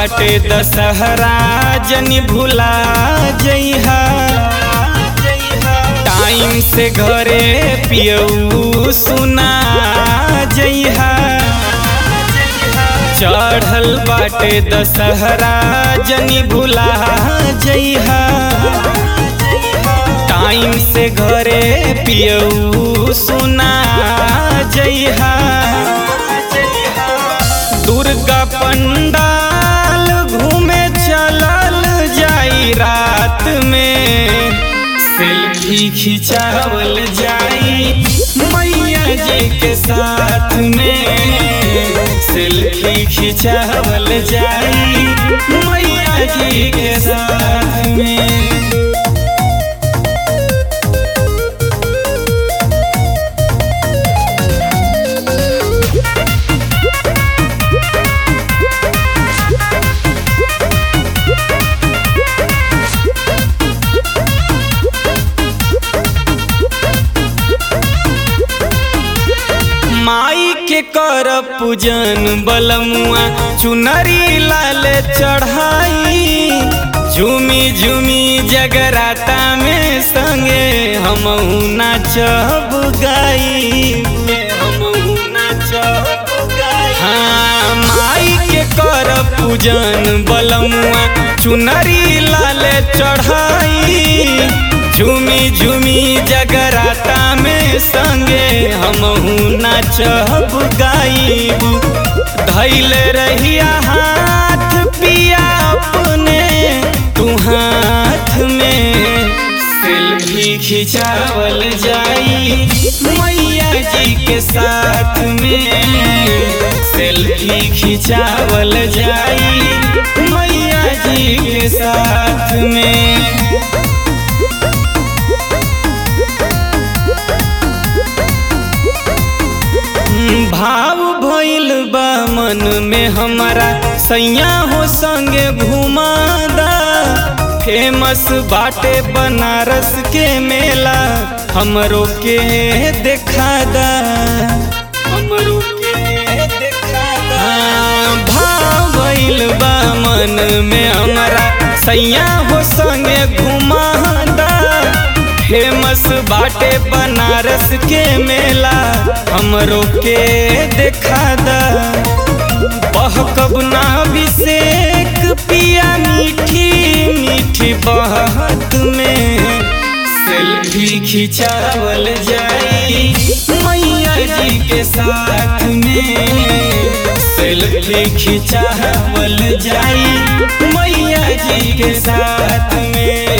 बाटे दशहरा जनी भुला जइहा टाइम से घरे पियऊ सुना जइहा चढ़ल बाटे दशहरा जनी भुला जइहा टाइम से घरे पियऊ सुना जइहा दुर्गा पंडाल घूमे चलल जाई रात में सेल्फी खिंचावल जाई मैया जी के साथ में सेल्फी खिंचावल जाई मैया जी के साथ में माई के कर पूजन बलमुआ चुनरी लाल चढ़ाई झूमी झूमी जगराता में संगे हम नाचब गाई हाँ माई के कर पूजन बलमुआ चुनरी लाल चढ़ाई झूमी झूमी जगराता में संगे हम नाचब गाइब धैल रहिया हाथ पिया अपने तू हाथ में सेल्फी खिंचावल जाई मैया जी के साथ में सेल्फी खिंचावल जाई मैया जी के साथ में भाव भइल बा मन में हमारा सैया हो संगे घुमादा फेमस बाटे बनारस के मेला हमरो के देखादा हमरो के देखादा भाव भइल बा मन में हमारा सैया हो संगे घुमादा फेमस बाटे बनारस के मेला हमरो के देखा दा बहकब ना अभिषेक पिया मीठी मीठी बहत में सेल्फी खिंचावल जाई मैया जी के साथ में सेल्फी खिंचावल जाई मैया जी के साथ में